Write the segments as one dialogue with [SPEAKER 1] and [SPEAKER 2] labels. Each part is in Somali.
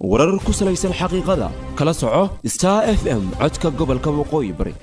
[SPEAKER 1] warar ku salaysan xaqiiqada kala soco star f m codka gobolka waqooyi bari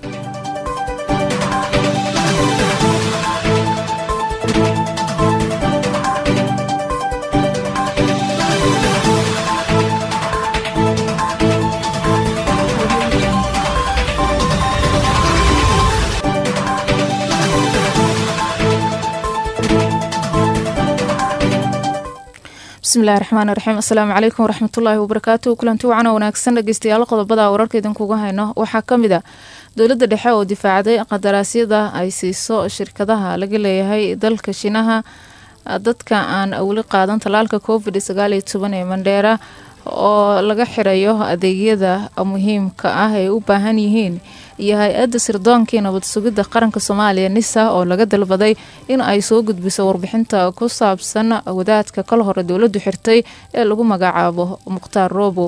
[SPEAKER 2] bismillahi raxmaan raxiim assalaamu calaykum waraxmatullaahi wabarakaatu kulanti wacana wanaagsan dhegeystayaal qodobada wararka idinkuga hayno waxaa ka mid a dowladda dhexe oo difaacday qadaraasyada ay siiso shirkadaha laga leeyahay dalka shinaha dadka aan weli qaadan tallaalka covid sagaal iyo toban ee mandheera oo laga xirayo adeegyada muhiimka ah ay u baahan yihiin iyo hay-adda sirdoonkii nabad sugidda qaranka soomaaliya nisa oo laga dalbaday in ay soo gudbiso warbixinta ku saabsan wadaadka kal hore dowladdu xirtay ee lagu magacaabo mukhtaar roobo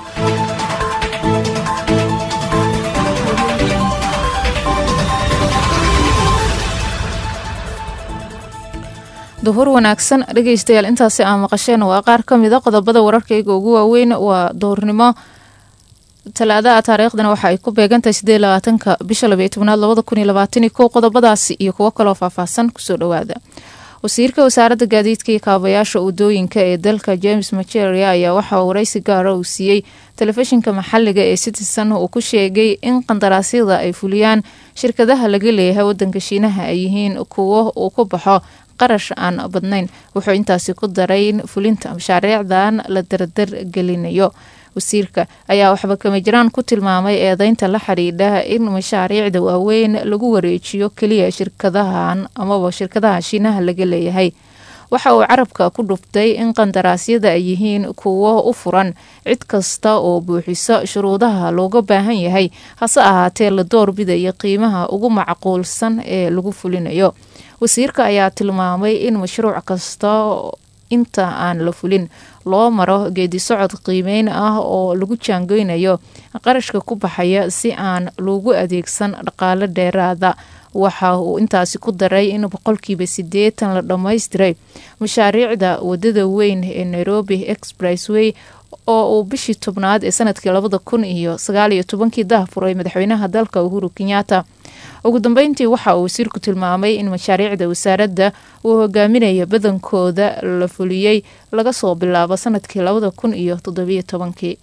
[SPEAKER 2] duhur wanaagsan dhegeystayaal intaasi aa maqasheen waa qaar ka mida qodobada wararkayga ugu waaweyn waa duhurnimo talaadaha taariikhdana waxa ay ku beegantahay sideed labaatanka bisha labaiyo tobnaad labada kun iyo labaatani kow qodobadaasi iyo kuwo kaloo faahfaahsan kusoo dhowaada wasiirka wasaaradda gaadiidka iyo kaabayaasha wadooyinka ee dalka james maceria ayaa waxaa waraysi gaara uu siiyey telefishinka maxaliga ee citizen uu ku sheegay in qandaraasyada ay fuliyaan shirkadaha laga leeyahay wadanka shiinaha ay yihiin kuwo uu ku baxo qarash aan badnayn wuxuu intaasi ku daray in fulinta mashaariicdan la dardar gelinayo wasiirka ayaa waxba kama jiraan ku tilmaamay eedeynta la xidhiidha in mashaariicda waaweyn lagu wareejiyo keliya shirkadahan amaba shirkadaha shiinaha laga leeyahay waxa uu carabka ku dhuftay in qandaraasyada ay yihiin kuwo u furan cid kasta oo buuxiso shuruudaha looga baahan yahay hase ahaatee la doorbidaya qiimaha ugu macquulsan ee lagu fulinayo wasiirka ayaa tilmaamay in mashruuc kasta inta aan la fulin loo maro geedi socod qiimeyn ah oo lagu jaangeynayo qarashka ku baxaya si aan loogu adeegsan dhaqaalo dheeraada waxa uu intaasi ku daray in boqolkiiba sideetan la dhammaystiray mashaariicda wadada weyn ee nairobi expressway oo uu bishii tobnaad ee sanadkii labada kun iyo sagaal iyo tobankii dahfuray madaxweynaha dalka uhuru kenyatta ugu dambeyntii waxa uu wasiirku tilmaamay in mashaariicda wasaaradda uu hogaaminaya badankooda la fuliyey laga soo bilaabo sanadkii labada kun iyo toddobiyo tobankii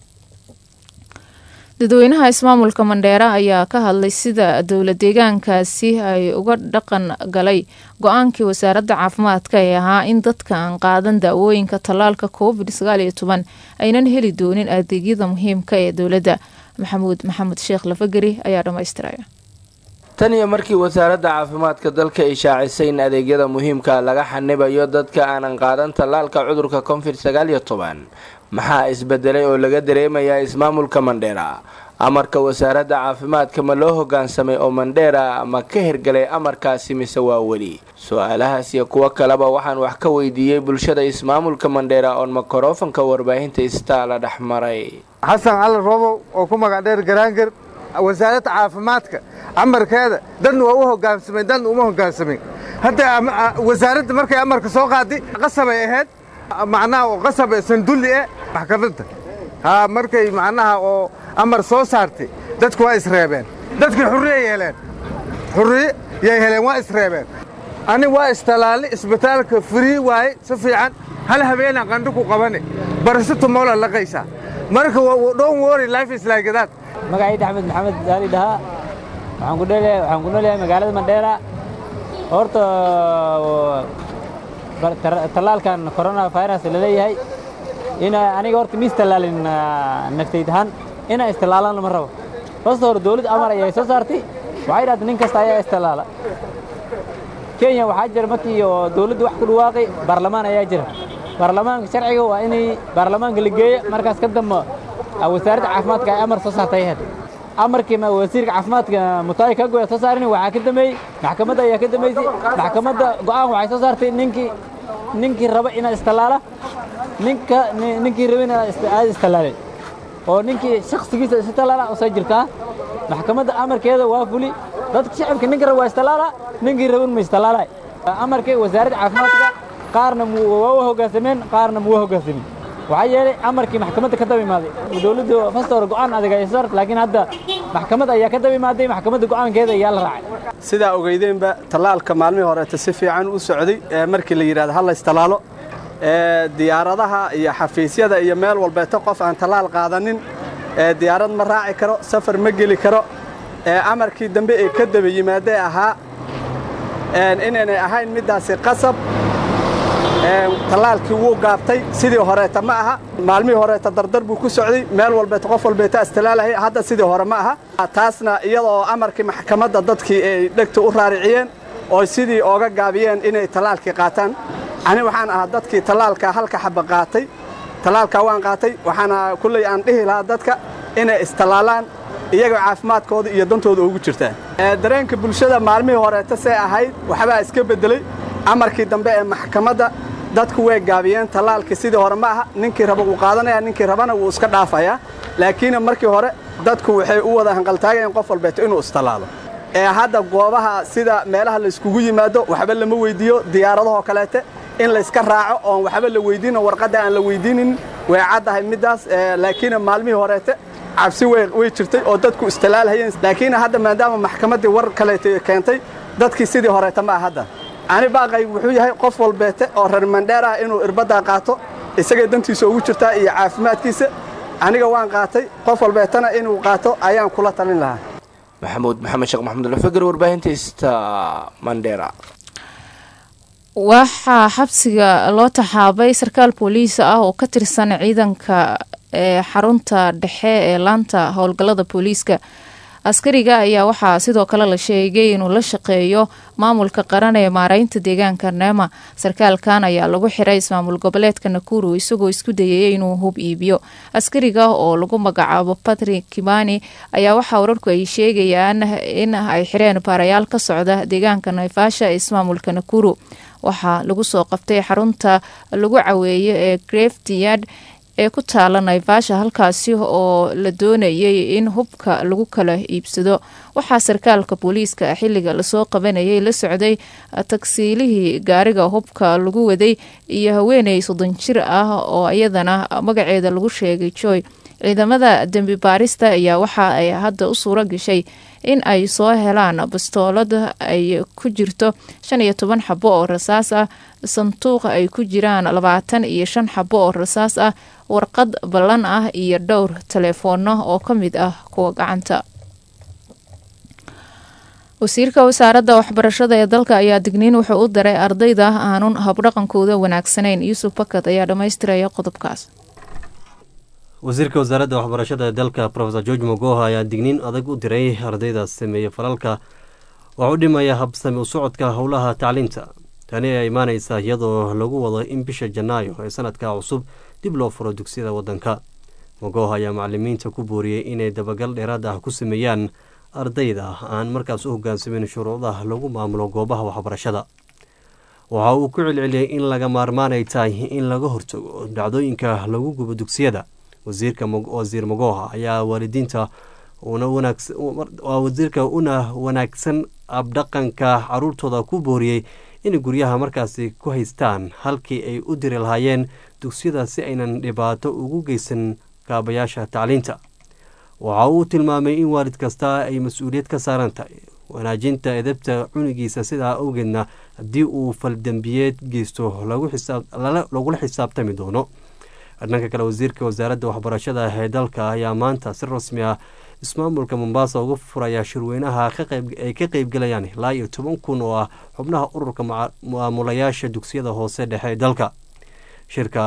[SPEAKER 2] dadweynaha ismaamulka mandheera ayaa ka hadlay sida dowla deegaankaasi ay uga dhaqan galay go-aankii wasaaradda caafimaadka ee ahaa in dadka aan qaadan daawooyinka tallaalka covid sagaal iyo toban aynan heli doonin adeegyada muhiimka ee dowladda maxamuud maxamed sheekh lafageri ayaa dhammaystiraya
[SPEAKER 3] tan iyo markii wasaaradda caafimaadka dalka ay shaacisay in adeegyada muhiimka laga xanibayo dadka aanan qaadan tallaalka cudurka covid sagaal iyo toban maxaa isbedelay oo laga dareemayaa ismaamulka mandheera amarka wasaaradda caafimaadka ma loo hogaansamay oo mandheera ma ka hirgalay amarkaasi mise waa weli su-aalahaas iyo kuwo kaleba waxaan wax ka weydiiyey bulshada ismaamulka mandheera oon makorofanka warbaahinta istaa la dhex maray
[SPEAKER 4] xasan cali roobow oo ku magac dheer garaangar wasaaradda caafimaadka amarkeeda dan waa u hogaansamay dan uma hogaansamin hadda wasaaradda markay amarka soo qaaday qasabay ahayd macnaha oo qasab sandulli eh maxkamadda haa markay macnaha oo amar soo saartay dadku waa isreebeen dadkii xurriyay heleen xurriye yay heleen waa isreebeen ani waa istalaali isbitaalka firii waaye si fiican hal habeenaa qandho ku qabane barasho tumoola laqaysaa marka dhown wori life is like that
[SPEAKER 5] magacayda axmed maxamed daali dhahaa waxaan ku dheelahay waxaan ku noolahay magaalada mandheera horta tallaalkan corona virus la leeyahay in aniga horta ma istallaalin naftayd ahaan inaan istallaalan lama rabo horta hore dawladda amar ayay soo saartay waxay dhahday nin kasta ayaa istallaala kenya waxaa jira markii oo dawladda wax ku dhawaaqay baarlamaan ayaa jira baarlamaanka sharciga waa inay baarlamaanka la geeyo markaas ka dambe wasaaradda caafimaadka ay amar soo saartay ahayd amarkii wasiirka caafimaadka mutaay ka goya soo saarin waxaa ka dambeeyey maxkamadda ayaa ka dambeysay maxkamadda go'aan waxay soo saartay ninkii ninkii raba inaa istallaala ninka ninkii raba inaa aad istallaalay oo ninkii shakhsigiisa istallaala oo soo jirtaa maxkamadda amarkeeda waa fuli dadka shacabka ninka raba waa istallaala ninkii raban ma istallaalay amarkii wasaaradda caafimaadka qaarna waa u hoggaansameen qaarna ma u hoggaansamin waxaa yeelay amarkii maxkamadda ka daba imaaday dowladdu fasta hore go'aan adag ay soo saartay laakiin hadda maxkamad ayaa ka daba imaaday maxkamadda go'aankeeda ayaa la raacay
[SPEAKER 6] sidaa ogeydeenba tallaalka maalmihii horeeta si fiican u socday ee markii la yidhahdo ha la istalaalo ee diyaaradaha iyo xafiisyada iyo meel walbeeto qof aan tallaal qaadanin ee diyaarad ma raaci karo safar ma geli karo ee amarkii dambe ee ka daba yimaadee ahaa inaynay ahayn middaasi qasab tallaalkii wuu gaabtay sidii horeeta ma aha maalmihii horeeta dardar buu ku socday meel walbeeta qof walbeeta istalaalahay hadda sidii hore ma aha taasna iyadoo amarkii maxkamadda dadkii ay dhegta u raariciyeen oo sidii ooga gaabiyeen inay tallaalkii qaataan ani waxaan ahaa dadkii tallaalka halka xaba qaatay tallaalkaa waan qaatay waxaana kulley aan dhihi lahaa dadka inay istallaalaan iyaga caafimaadkooda iyo dantooda ugu jirtaa dareenka bulshada maalmihii horeeta see ahayd waxbaa iska beddeley amarkii dambe ee maxkamadda dadku way gaabiyeen tallaalkii sidii hore ma aha ninkii raba wuu qaadanaya ninkii rabana wuu iska dhaafayaa laakiin markii hore dadku waxay u wada hanqaltaagayeen qof walbeeto inuu istallaalo ee hadda goobaha sida meelaha layskugu yimaado waxba lama weydiiyo diyaaradahoo kaleete in layska raaco oon waxba la weydiino warqadda aan la weydiinin way caddahay middaas laakiin maalmihii horeete cabsi way jirtay oo dadku istalaalhayeen laakiin hadda maadaama maxkamaddii war kaleete keentay dadkii sidii horeeta ma ah hadda ani baaqay wuxuu yahay qof walbeete oo reer mandheer ah inuu irbaddaa qaato isagay dantiisa ugu jirtaa iyo caafimaadkiisa aniga waan qaatay qof walbeetana inuu qaato ayaan kula talin lahaa
[SPEAKER 3] maxamuud maxamed sheekh maxamud alfagar warbaahinta sta mandheera
[SPEAKER 2] waxaa xabsiga loo taxaabay sarkaal booliis ah oo ka tirsan ciidanka ee xarunta dhexe ee laanta howlgallada booliiska askariga ayaa waxaa sidoo kale la sheegay inuu la shaqeeyo maamulka qaran ee maareynta deegaanka neema sarkaalkan ayaa lagu xiray ismaamul goboleedka nakuru isagoo isku dayayay inuu hub iibiyo askariga oo lagu magacaabo patrick kimani ayaa waxaa wararku ay sheegayaan in ay xireen baarayaal ka socda deegaanka naivasha ee ismaamulka nakuru waxaa lagu soo qabtay xarunta lagu caweeyo ee greftyard ee ku taala naivasha halkaasi oo la doonayay in hubka lagu kala iibsado waxaa sarkaalka booliiska xiliga lasoo qabanayay la socday tagsiilihii gaariga hubka lagu waday iyo haweeney soddon jir ah oo iyadana magaceeda lagu sheegay joy ciidamada dembi baarista ayaa waxa ay hadda u suuro gashay in ay soo helaan bastoolad ay ku jirto shan iyo toban xabo oo rasaas ah sanduuq ay ku jiraan labaatan iyo shan xabo oo rasaas ah warqad ballan ah iyo dhowr taleefoono oo ka mid ah kuwa gacanta wasiirka wasaaradda waxbarashada ee dalka ayaa digniin wuxuu u daray ardayda aanun habdhaqankooda wanaagsanayn yuusuf bakad ayaa dhammaystiraya qodobkaas
[SPEAKER 7] wasiirka wasaaradda waxbarashada ee dalka rofesor george mogoha ayaa digniin adag u diray ardayda sameeya falalka wax u dhimaya habsami u socodka howlaha tacliinta tani ayaa imaaneysa iyadoo lagu wado in bisha janaayo ee sanadka cusub dib loo furo dugsiyada waddanka mogoha ayaa macalimiinta ku booriyey inay dabagal dheeraad ah ku sameeyaan ardayda aan markaas u hogaansamin shuruudaha lagu maamulo goobaha waxbarashada waxa uu ku celceliyey in laga maarmaanay tahay in laga hortago dhacdooyinka lagu gubo dugsiyada wasiirka wasiir mogoha ayaa waalidiinta wasiirka una wanaagsan abdhaqanka caruurtooda ku booriyey inay guryaha markaasi ku haystaan halkii ay u diri lahaayeen dugsiyada si aynan dhibaato ugu geysan kaabayaasha tacliinta waxa uu tilmaamay in waalid kasta ay mas-uuliyad ka saaran tahay wanaajinta edabta cunugiisa sidaa awgeedna haddii uu faldembiyeed geysto lagula xisaabtami doono dhanka kale wasiirka wasaaradda waxbarashada ee dalka ayaa maanta si rasmi ah ismaamulka mombasa uga furaya shirweynaha ay ka qeybgalayaan ilaa iyo toban kun oo ah xubnaha ururka maamulayaasha dugsiyada hoose dhexe ee dalka shirka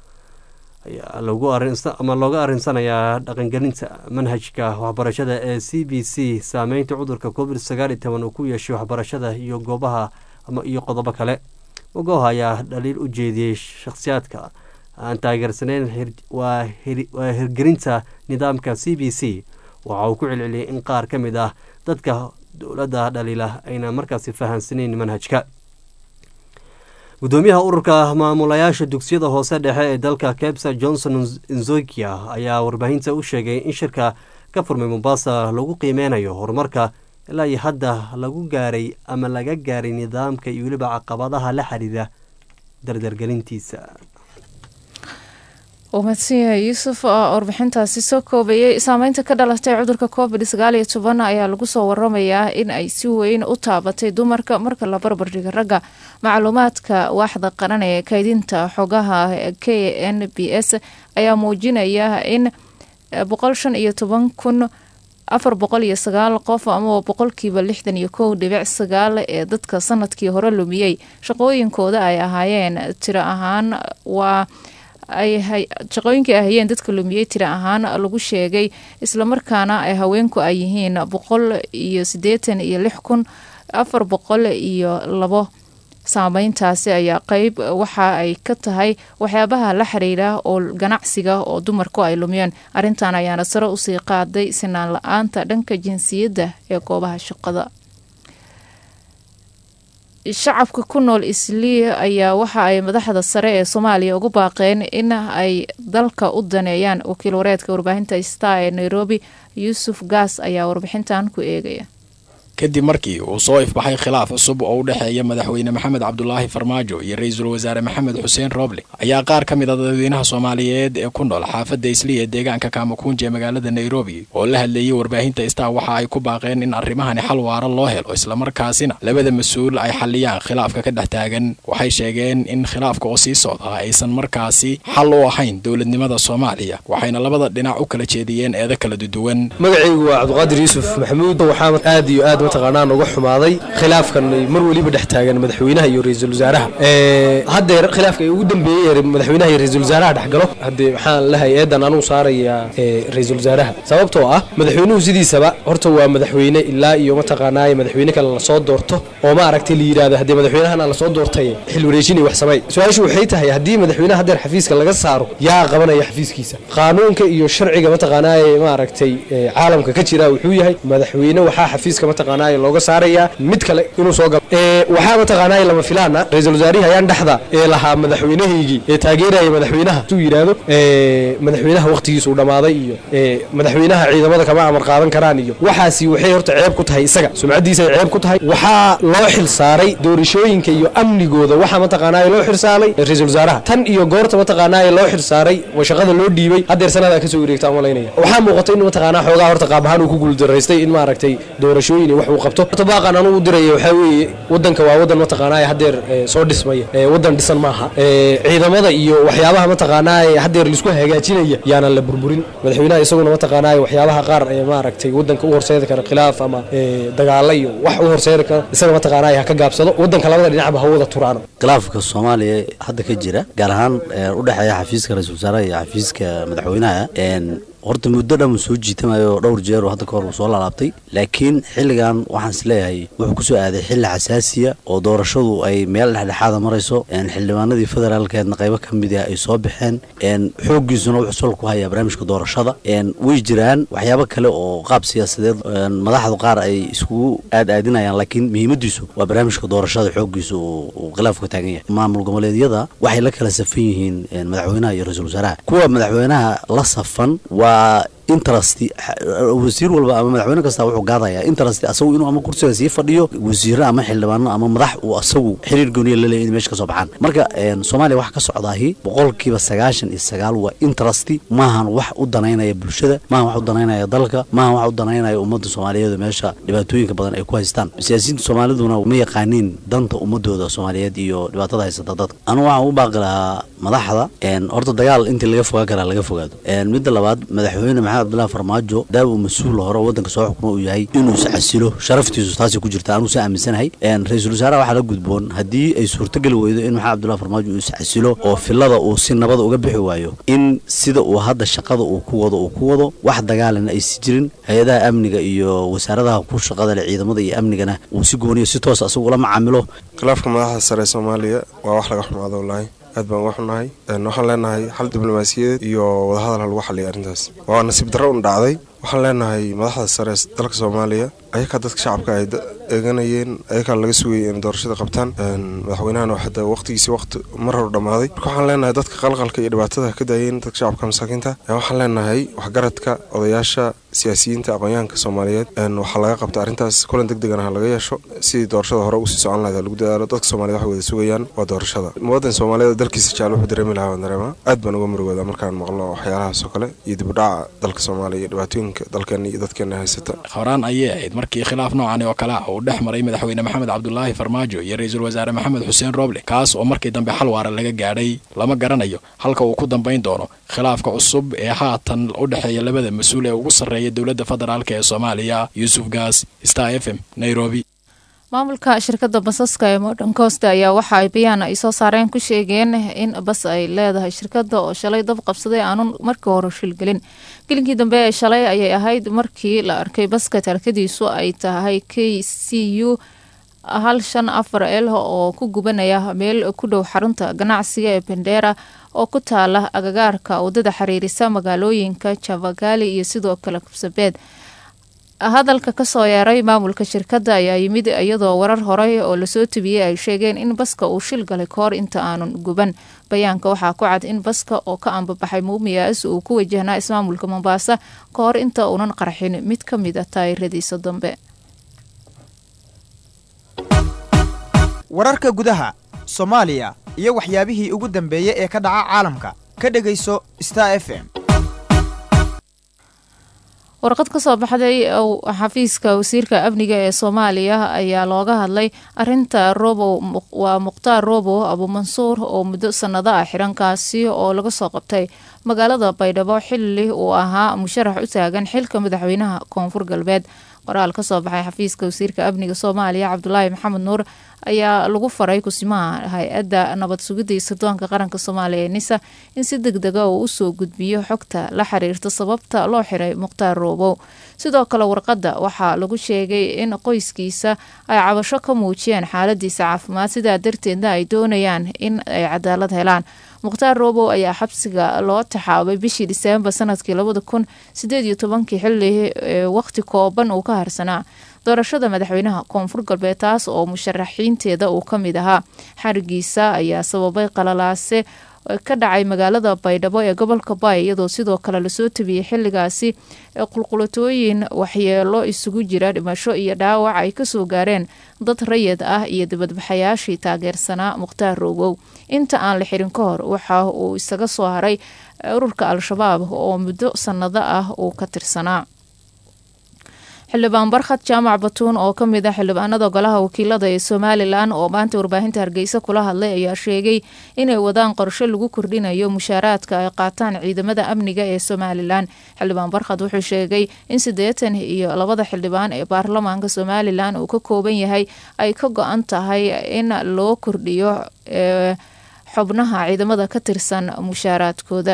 [SPEAKER 7] ama looga arinsanayaa dhaqangelinta manhajka waxbarashada ee c b c saameynta cudurka covid sagaal iyo toban uu ku yeeshay waxbarashada iyo goobaha iyo qodobo kale mogoha ayaa dhaliil u jeediyey shakhsiyaadka aan taageersaneyn waa hirgelinta nidaamka c b c waxa uu ku celceliyey in qaar ka mid ah dadka dowladda dhaliila ayna markaasi fahansaneyn manhajka gudoomiyaha ururka maamulayaasha dugsiyada hoose dhexe ee dalka kebsa johnson nzokia ayaa warbaahinta u sheegay in shirka ka furmay mombasa lagu qiimeynayo horumarka ilaa iyo hadda lagu gaaray ama laga gaaray nidaamka iyo weliba caqabadaha la xiriira dardargelintiisa
[SPEAKER 2] uu mahadsan yahay yuusuf oo warbixintaasi soo koobayay saameynta ka dhalatay cudurka covid sagaal iyo toban ayaa lagu soo waramayaa in ay si weyn u taabatay dumarka marka la barbardhiga ragga macluumaadka waaxda qaran ee kaydinta xogaha k n b s ayaa muujinaya in boqol shan iyo toban kun afar boqol iyo sagaal qof amaba boqolkiiba lixdan iyo kow dhibic sagaal ee dadka sanadkii hore lumiyey shaqooyinkooda ay ahaayeen tiro ahaan waa shaqooyinkii ay hayeen dadka lumiyey tiro ahaan lagu sheegay islamarkaana ay haweenku ay yihiin boqol iyo sideetan iyo lix kun afar boqol iyo labo saameyntaasi ayaa qeyb waxa ay ka tahay waxyaabaha la xiriira oo ganacsiga oo dumarku ay lumiyeen arrintan ayaana sare usii qaaday sinaan la-aanta dhanka jinsiyadda ee goobaha shaqada shacabka ku nool islii ayaa waxa ay madaxda sare ee soomaaliya ugu baaqeen in ay dalka u daneeyaan wakiil wareedka warbaahinta star ee nairobi yuusuf gaas ayaa warbixintan ku eegaya
[SPEAKER 8] kadib markii uu soo ifbaxay khilaaf cusub oo u dhexeeya madaxweyne maxamed cabdulaahi farmaajo iyo ra-iisul wasaare maxamed xuseen rooble ayaa qaar ka mid a dadweynaha soomaaliyeed ee ku nool xaafadda islii ee deegaanka kaamakuunja ee magaalada nairobi oo la hadleeyey warbaahinta star waxa ay ku baaqeen in arrimahani xal waara loo helo islamarkaasina labada mas-uul ay xalliyaan khilaafka ka dhex taagan waxay sheegeen in khilaafka oo sii socda aysan markaasi xal u ahayn dowladnimada soomaaliya waxayna labada dhinac u kala jeediyeen eedo kala duduwan
[SPEAKER 9] magacaygu waa cabdiqaadir yuusuf maxamuud waxaa aad iyo aad mataqaanaa uga xumaaday khilaafkan mar weliba dhex taagan madaxweynaha iyo ra-iisul wasaaraha haddeer khilaafka ugu dambeeyey madaxweynaha iyo ra-iisul wasaaraha dhexgalo haddee waxaan lahay eedan anuu saarayaa ra-iisul wasaaraha sababtoo ah madaxweynuhu sidiisaba horta waa madaxweyne ilaa iyo mataqaanaaye madaxweyne kale lasoo doorto oo ma aragtay la yidhahdo haddee madaxweynahana lasoo doortay xil wareejinay wax samey su-aashu waxay tahay haddii madaxweynaha haddeer xafiiska laga saaro yaa qabanaya xafiiskiisa qaanuunka iyo sharciga mataqaanaaye ma aragtay caalamka ka jira wuxuu yahay madaxweyne waxaa xafiiska mataqaanaaye looga saaraya mid kale inuu soo galo waxaa mataqaanaa lama filaana ra-iisul wasaarihi ayaan dhexda ee lahaa madaxweynahaygii ee taageeraya madaxweynaha suu yidhaahdo madaxweynaha wakhtigiisuu dhammaaday iyo madaxweynaha ciidamada kama amar qaadan karaan iyo waxaasi waxay horta ceeb ku tahay isaga sumcaddiisa ay ceeb ku tahay waxaa loo xil saaray doorashooyinka iyo amnigooda waxaa mataqaanaa loo xil saaray ra-iisul wasaaraha tan iyo goorta mataqaanaa loo xil saaray oo shaqada loo dhiibay haddeer sanada kasoo wareegta aan malaynaya waxaa muuqata in mataqaanaa xoogaa horta qaab ahaan uu ku guuldaraystay in maaragtay doorashooyin iyo wax uu qabto horta baaqan anugu u diraya waxaa weeye wadanka waa wadan mataqaanaa haddeer soo dhismaya wadan dhisan maaha ciidamada iyo waxyaabaha mataqaanaa haddeer laisku hagaajinaya yaanan la burburin madaxweynaha isaguna mataqaanaa waxyaabaha qaar ee maaragtay wadanka u horseedi kara khilaaf ama dagaalo iyo wax u horseedi kara isaga mataqaanaa ha ka gaabsado wadanka labada dhinacba ha wada turaano
[SPEAKER 10] khilaafka soomaaliya hadda ka jira gaar ahaan u dhexeeya xafiiska ra-iisul wasaaraha iyo xafiiska madaxweynaha horta muddo dhan uu soo jiitamayo dhowr jeer oo hadda ka hor uu soo laalaabtay laakiin xilligan waxaan is leeyahay wuxuu ku soo aaday xilli xasaasiya oo doorashadu ay meel dhexdhexaada marayso xildhibaanadii federaalkeedna qaybo ka mid ah ay soo baxeen xooggiisuna wuxuu sol ku hayaa barnaamijka doorashada way jiraan waxyaabo kale oo qaab siyaasadeed madaxdu qaar ay iskugu aadaadinayaan laakiin muhiimadiisu waa barnaamijka doorashada xooggiisu uu khilaafku taagan yahay maamul goboleedyada waxay la kala safan yihiin madaxweynaha iyo ra-iisul wasaaraha kuwa madaxweynaha la safan waa interest wasiir walba ama madaxweyne kasta wuxuu gaadayaa interest asagu inuu ama kursiga sii fadhiyo wasiiro ama xildhibaano ama madax uu asagu xiriir gooniya la leeyahay in meesha ka soo baxaan marka soomaaliya waxa ka socdaahi boqolkiiba sagaashan iyo sagaal waa interest maahan wax u danaynaya bulshada maahan wax u danaynaya dalka maahan wax u danaynaya ummadda soomaaliyeed meesha dhibaatooyinka badan ay ku haystaan siyaasiyiinta soomaaliduna ma yaqaaniin danta ummadooda soomaaliyeed iyo dhibaatada haysata dadka anu waxaan u baaqi lahaa madaxda horta dagaal intii laga fogaan karaa laga fogaado midda labaad madaxweyne maxamed cabdullahi farmaajo daaw uu mas-uul hore wadanka soo xukuma uu yahay inuu iscasilo sharaftiisu taasay ku jirta anuu saa aaminsanahay ra-iisul wasaaraha waxaa la gudboon haddii ay suurtogeli weydo in maxamed cabdullahi farmaajo uu iscasilo oo filada uu si nabada uga bixi waayo in sida uu hadda shaqada uu ku wado uu ku wado wax dagaalana aysi jirin hay-adaha amniga iyo wasaaradaha ku shaqada leh ciidamada iyo amnigana uu si gooniyo si toos asagu ula macaamilo
[SPEAKER 11] khilaafka madaxda sare ee soomaaliya waa wax laga xumaado wallaahi aad baan uga xunnahay waxaan leenahay xal diblomaasiyadeed iyo wadahadal ha lagu xaliya arrintaas waa nasiib darro un dhacday waxaan leenahay madaxda sare ee dalka soomaaliya ayakaa dadka shacabka ay eeganayeen ayakaa laga sugayay in doorashada qabtaan madaxweynahana hadda waqtigiisi waqti mar hor dhammaaday marka waxaan leenahay dadka qalqalka iyo dhibaatada ka daayeen dadka shacabka masaakiinta waxaan leenahay waxgaradka odayaasha siyaasiyiinta aqoonyahanka soomaaliyeed waxaa laga qabta arrintaas kulan deg degana ha laga yeesho sidii doorashada hore usii socon lahayd lagu dadaalo dadka soomaaliyed waxay wada sugayaan waa doorashada muwadan soomaaliyeed dalkiisa jecel wuxuu dareemi lahaa waan dareemaa aad baan uga murugoodaa markaan maqlo waxyaalahaas oo kale iyo dibudhaca dalka soomaaliya iyo dhibaatooyinka dalkeena iyo dadkeena haysata
[SPEAKER 8] horaan ayay ahayd markii khilaaf noocan oo kale ah uu dhex maray madaxweyne maxamed cabdulaahi farmaajo iyo ra-iisul wasaare maxamed xuseen rooble kaas oo markii dambe xal waara laga gaadhay lama garanayo halka uu ku dambayn doono khilaafka cusub ee haatan u dhexeeya labada mas-uul ee ugu sarreeya dowladda federaalk ee soomaaliya yuusuf gaas star f m nairobi
[SPEAKER 2] maamulka shirkadda basaska ee modern coast ayaa waxa ay bayaan ay soo saareen ku sheegeen in bas ay leedahay shirkadda oo shalay dab qabsaday aanun markii hore shilgelin gelinkii dambe ee shalay ayay ahayd markii la arkay baska taarkadiisu ay tahay k c u hal shan afar el oo ku gubanaya meel ku dhow xarunta ganacsiga ee bendera oo ku taala agagaarka wadada xiriirisa magaalooyinka javagali iyo sidoo kale kabsabeed hadalka kasoo yeeray maamulka shirkadda ayaa yimid iyadoo warar horey oo lasoo tebiyey ay sheegeen in baska uu shil galay kahor inta aanun guban bayaanka waxaa ku cad in baska oo ka ambabaxay muumiyaas uu ku wajahnaa ismaamulka mombaasa kahor inta uunan qarxin mid ka mid a taayiradiisa dambe
[SPEAKER 12] wararka gudaha soomaaliya iyo waxyaabihii ugu dambeeyey ee ka dhaca caalamka ka dhegayso star f m
[SPEAKER 2] warqad ka soo baxday xafiiska wasiirka amniga ee soomaaliya ayaa looga hadlay arinta robow waa mukhtaar robow abuumansuur oo muddo sanado ah xirankaasi oo laga soo qabtay magaalada baydhabo xili uu ahaa musharax u taagan xilka madaxweynaha koonfur galbeed qoraal ka soo baxay xafiiska wasiirka amniga soomaaliya cabdulaahi maxamed nuur ayaa lagu faray kusimaha hay-adda nabad sugidda iyo sirdoonka qaranka soomaaliya ee nisa in si deg dega uu usoo gudbiyo xogta la xiriirta sababta loo xiray mukhtaar roobow sidoo kale warqadda waxaa lagu sheegay in qoyskiisa ay cabasho ka muujiyeen xaaladiisa caafimaad sidaa darteedna ay doonayaan in ay cadaalad helaan mukhtaar roobow ayaa xabsiga loo taxaabay bishii diseembar sanadkii labada kun sideed iyo tobankii xili waqti kooban uu ka harsanaa doorashada madaxweynaha koonfur galbeed taas oo musharaxiinteeda uu ka mid ahaa xarigiisa ayaa sababay qalalaase ka dhacay magaalada baydhabo ee gobolka baay iyadoo sidoo kale lasoo tabiyey xiligaasi qulqulatooyin waxyeelo isugu jira dhimasho iyo dhaawac ay kasoo gaareen dad rayid ah iyo dibadbaxayaashii taageersanaa mukhtaar roogow inta aan la xirin ka hor waxa uu isaga soo haray ururka al-shabaab oo muddo sanado ah uu ka tirsanaa xildhibaan barkhad jaamac batuun oo ka mid ah xildhibaanada golaha wakiilada ee somalilan oo maanta warbaahinta hargeysa kula hadlay ayaa sheegay inay wadaan qorshe lagu kordhinayo mushaaraadka ay qaataan ciidamada amniga ee somalilan xildhibaan barkhad wuxuu sheegay in siddeetan iyo labada xildhibaan ee baarlamaanka somalilan uu ka kooban yahay ay ka go-an tahay in loo kordhiyo xubnaha ciidamada ka tirsan mushaaraadkooda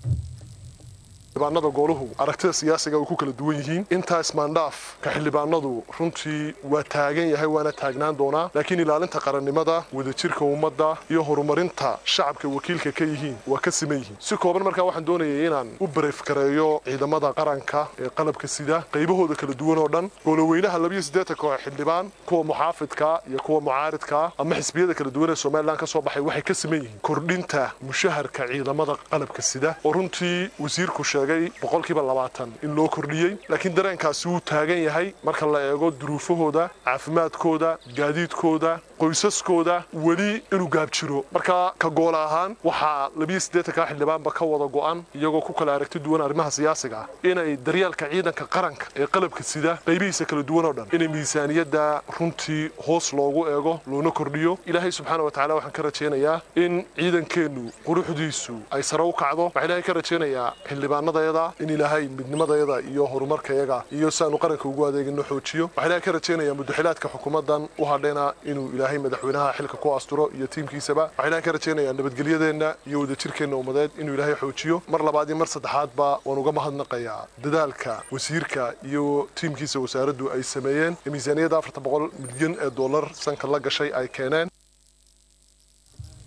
[SPEAKER 13] xildhibaanada gooluhu aragtida siyaasiga way ku kala duwan yihiin intaas maandhaaf ka xildhibaanadu runtii waa taagan yahay waana taagnaan doonaa laakiin ilaalinta qarannimada wadajirka ummadda iyo horumarinta shacabka wakiilka ka yihiin waa ka siman yihiin si kooban markaa waxaan doonayay inaan u bareefkareeyo ciidamada qaranka ee qalabka sida qaybahooda kala duwan oo dhan gooloweynaha labiyo siddeetanka oo xildhibaan kuwa muxaafidka iyo kuwa mucaaridka ama xisbiyada kala duwan ee somalilan ka soo baxay waxay ka siman yihiin kordhinta mushaharka ciidamada qalabka sida oo runtii wasiirku sheegay boqolkiiba labaatan in loo kordhiyey laakiin dareenkaasi wuu taagan yahay marka la eego duruufahooda caafimaadkooda gaadiidkooda qoysaskooda weli inuu gaabjiro marka ka gool ahaan waxaa labiyo siddeetanka xildhibaanba ka wada go'an iyagoo ku kala aragti duwan arrimaha siyaasiga ah inay daryaalka ciidanka qaranka ee qalabka sida qaybihiisa kala duwan oo dhan inay miisaaniyadda runtii hoos loogu eego loona kordhiyo ilaahay subxaana wa tacala waxaan ka rajaynayaa in ciidankeennu quruxdiisu ay sare u kacdo waxaan ilaahay ka rajaynayaa xildhibaanadayada in ilaahay midnimadayada iyo horumarkayaga iyo si aanu qaranka ugu adeegino xoojiyo waxaan ilaahay ka rajaynayaa mudaxilaadka xukuumaddan u hadhayna inuu ilaahay madaxweynaha xilka ku asturo iyo tiimkiisaba waxaan ilaahay ka rajaynayaa nabadgelyadeenna iyo wadajirkeenna ummadeed inuu ilaahay xoojiyo mar labaad iyo mar saddexaadba waan uga mahadnaqayaa dadaalka wasiirka iyo tiimkiisa wasaaraddu ay sameeyeen miisaaniyadda afarta boqol milyan ee dollar sanka la gashay ay keeneen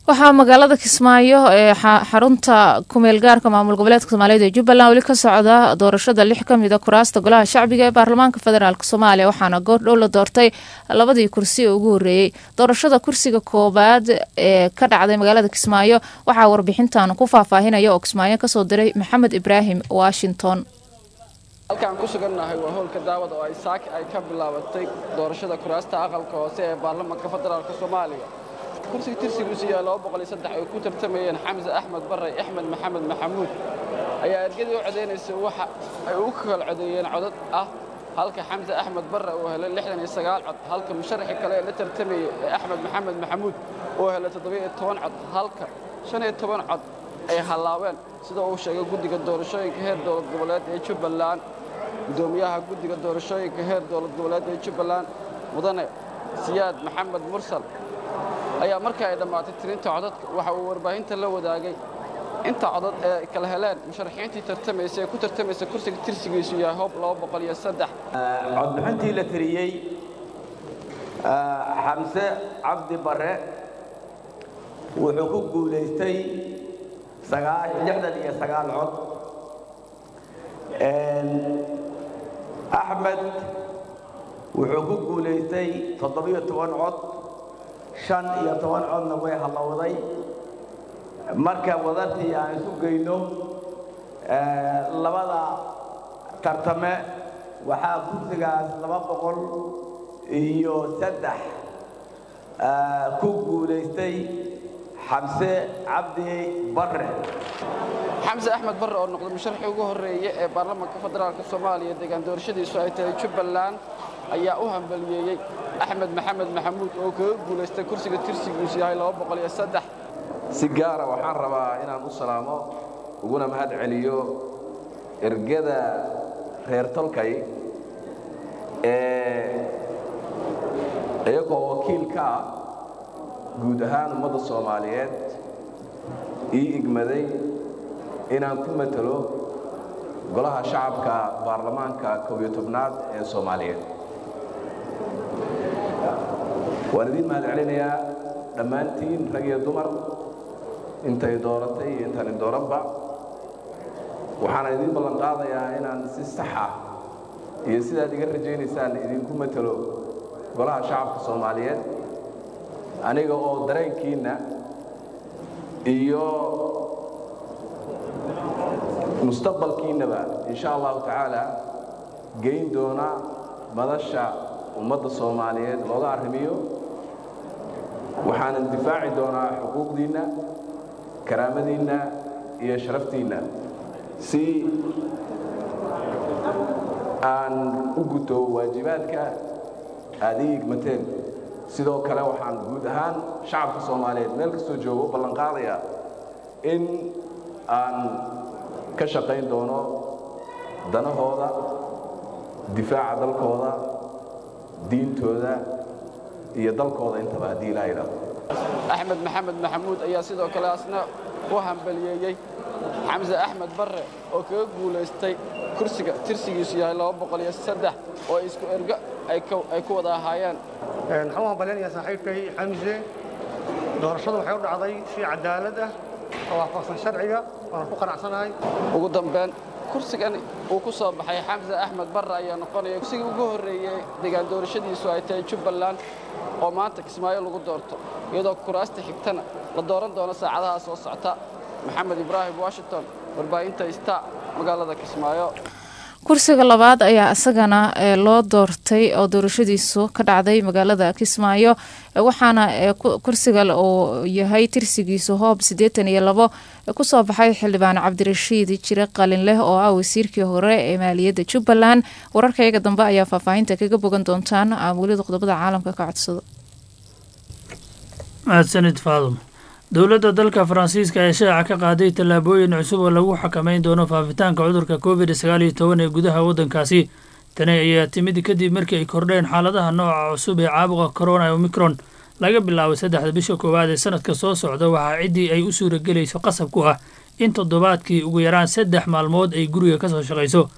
[SPEAKER 2] waxaa magaalada kismaayo ee xarunta kumeel gaarka maamul goboleedka soomaaliyeed ee jubbaland weli ka socda doorashada lix ka mida kuraasta golaha shacbiga ee baarlamaanka federaalk soomaaliya waxaana goordhow la doortay labadii kursi ee ugu horeeyey doorashada kursiga koobaad ee ka dhacday magaalada kismaayo waxaa warbixintan ku faahfaahinaya oo kismaayo kasoo diray maxamed ibraahim washington
[SPEAKER 14] halkaan ku sugannahay waa howlka daawad oo ay saaki ay ka bilaabatay doorashada kuraasta aqalka hoose ee baarlamaanka federaalk soomaaliya kursiga tirsigiisu yahay laba boqol iyo saddex ay ku tartamayeen xamse axmed barre axmed maxamed maxamuud ayaa ergadii u codaynaysa waxa ay u kala codeeyeen codad ah halka xamse axmed barre uu helay lixdan iyo sagaal cod halka musharaxii kale ee la tartamayey ee axmed maxamed maxamuud uu helay toddoba iyo toban cod halka shan iyo toban cod ay hallaabeen sida uu sheegay guddiga doorashooyinka heer dowlad goboleed ee jubbaland guddoomiyaha guddiga doorashooyinka heer dowlad goboleed ee jubbaland mudane siyaad maxamed mursal ayaa markii ay dhammaatay tirinta codadka waxa uu warbaahinta la wadaagay inta codad ee ay kala heleen musharaxiintii tartamaysa ee ku tartamaysa kursiga tirsigiisu yahay hoob laba boqol iyo saddex
[SPEAKER 15] codbixintii la tiriyey xamse cabdi barre wuxuu ku guulaystay lixdan iyo sagaal cod axmed wuxuu ku guulaystay toddobiyo toban cod shan iyo toban codna way hallowday marka wadartii aan isu geyno labada tartame waxaa kursigaas laba boqol iyo saddex ku guulaystay xamse cabdi barre
[SPEAKER 14] xamse axmed barre oo noqday musharaxii ugu horreeye ee baarlamaanka federaalk soomaaliya deegaan doorashadiisu ay tahay jubbaland ayaa u hambaliyeeyey axmed maxamed maxamuud oo kaga guulaystay kursiga tirsigiisu yahay laba boqol iyo saddex
[SPEAKER 16] si gaara waxaan rabaa inaan u salaamo uguna mahad celiyo ergada reer tolkay ee iyagoo wakiil ka ah guud ahaan ummadda soomaaliyeed ii igmaday inaan ku matalo golaha shacabka baarlamaanka koob iyo tobnaad ee soomaaliyeed waan idiin mahad celinayaa dhammaantiin rag iyo dumar intay dooratay iyo intani dooranba waxaana idiin ballan qaadayaa inaan si sax ah iyo sidaad iga rajaynaysaan idinku matalo golaha shacabka soomaaliyeed aniga oo dareenkiinna iyo mustaqbalkiinnaba insha allahu tacaala geyn doona madasha ummadda soomaaliyeed looga arrimiyo waxaanan difaaci doonaa xuquuqdiinna karaamadiinna iyo sharaftiinna si aan u guto waajibaadka aad ii igmateen sidoo kale waxaan guud ahaan shacabka soomaaliyeed meel kastoo jooga u ballan qaadayaa in aan ka shaqayn doono danahooda difaaca dalkooda diintooda iyo dalkooda intaba haddii ilaa yidhaahdo
[SPEAKER 14] axmed maxamed maxamuud ayaa sidoo kale asna u hambaliyeeyey xamse axmed barre oo kaga guulaystay kursiga tirsigiisu yahay laba boqol iyo saddex oo isku ergo ay ku wada ahaayeen
[SPEAKER 17] waxaan u hambaleynayaa saaxiibkay xamse doorashadu waxay u dhacday si cadaalad ah oo waafaqsan sharciga waana ku qanacsanahay
[SPEAKER 14] ugu dambeyn kursigan uu ku soo baxay xamse axmed barre ayaa noqonaya kursigii ugu horreeyey deegaan doorashadiisu ay tahay jubbaland oo maanta kismaayo lagu doorto iyadoo kuraasta xigtana la dooran doono saacadaha soo socta maxamed ibraahim washington warbaahinta ista magaalada kismaayo
[SPEAKER 2] kursiga labaad ayaa isagana loo doortay oo doorashadiisu ka dhacday magaalada kismaayo waxaana kursiga uu yahay tirsigiisu hoob siddeetan iyo labo kusoo baxay xildhibaan cabdirashiid jire qalin leh oo ah wasiirkii hore ee maaliyadda jubbaland wararkayaga dambe ayaa faahfaahinta kaga bogan doontaan welida qodobada caalamka ka codsado
[SPEAKER 18] mahadsanid faadum dowladda dalka faransiiska ayaa shaaca ka qaaday tallaabooyin cusub oo lagu xakameyn doono faafitaanka cudurka covid sagaal iyo toban ee gudaha waddankaasi tani ayaa timid kadib markii ay kordheen xaaladaha nooca cusub ee caabuqa corona omicron laga bilaabo saddexda bisha koowaad ee sanadka soo socda waxaa ciddii ay u suuragelayso qasab ku ah in toddobaadkii ugu yaraan saddex maalmood ay guriga ka soo shaqayso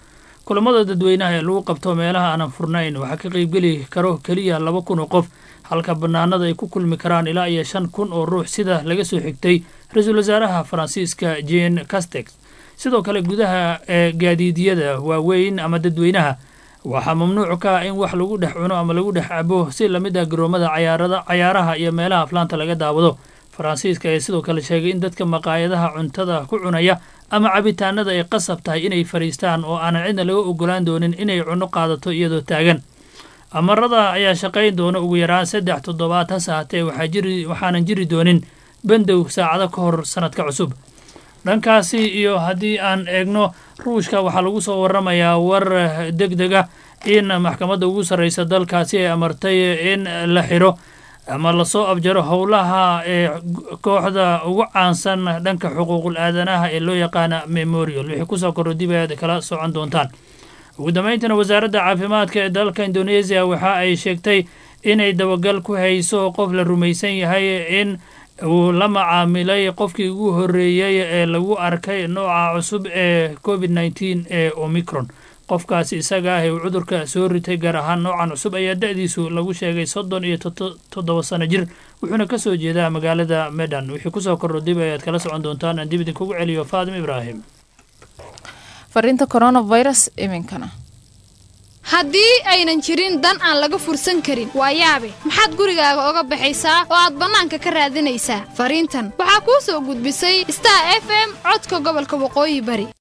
[SPEAKER 18] kulamada dadweynaha ee lagu qabto meelaha aanan furnayn waxaa ka qaybgeli karo keliya laba kun oo qof halka bannaanada ay ku kulmi karaan ilaa iyo shan kun oo ruux sida laga soo xigtay ra-iisul wasaaraha faransiiska jean castex sidoo kale gudaha ee gaadiidyada waaweyn ama dadweynaha waxaa mamnuuc ka ah in wax lagu dhex cuno ama lagu dhex cabo si lamid ah garoomada cayaarada cayaaraha iyo meelaha aflaanta laga daawado faransiiska ayaa sidoo kale sheegay in dadka maqaayadaha cuntada ku cunaya ama cabitaanada ay qasab tahay inay fadhiistaan oo aanan cidna laga ogolaan doonin inay cunno qaadato iyadoo taagan amarada ayaa shaqayn doona ugu yaraan saddex toddobaad hase haatee waxaa jiri waxaanan jiri doonin bandow saacado ka hor sanadka cusub dhankaasi iyo haddii aan eegno ruushka waxaa lagu soo waramayaa war deg deg ah in maxkamadda ugu sarreysa dalkaasi ay amartay in la xiro ama lasoo abjaro howlaha ee kooxda ugu caansan dhanka xuquuqul aadanaha ee loo yaqaana memorial wixii kusoo korro dib ayaad kala socon doontaan ugu dambeyntiina wasaaradda caafimaadka ee dalka indoneesiya waxa ay sheegtay inay dabagal ku hayso qof la rumaysan yahay in uu la macaamilay qofkii ugu horreeyey ee lagu arkay nooca cusub ee covid nneteen ee omicron qofkaasi isaga ah ee uu cudurka soo ritay gaar ahaan noocan cusub ayaa da-diisu lagu sheegay soddon iyo toddoba sano jir wuxuuna ka soo jeedaa magaalada medan wixii kusoo kordho dib ayaad kala socon doontaan aan dib idinkugu celiyo faadim ibraahim
[SPEAKER 2] fariinta coronavirus iminkana
[SPEAKER 19] haddii aynan jirin dan aan laga fursan karin waa yaabe maxaad gurigaaga oga baxaysaa oo aad bannaanka ka raadinaysaa fariintan waxaa kuu soo gudbisay star f m codka gobolka waqooyi bari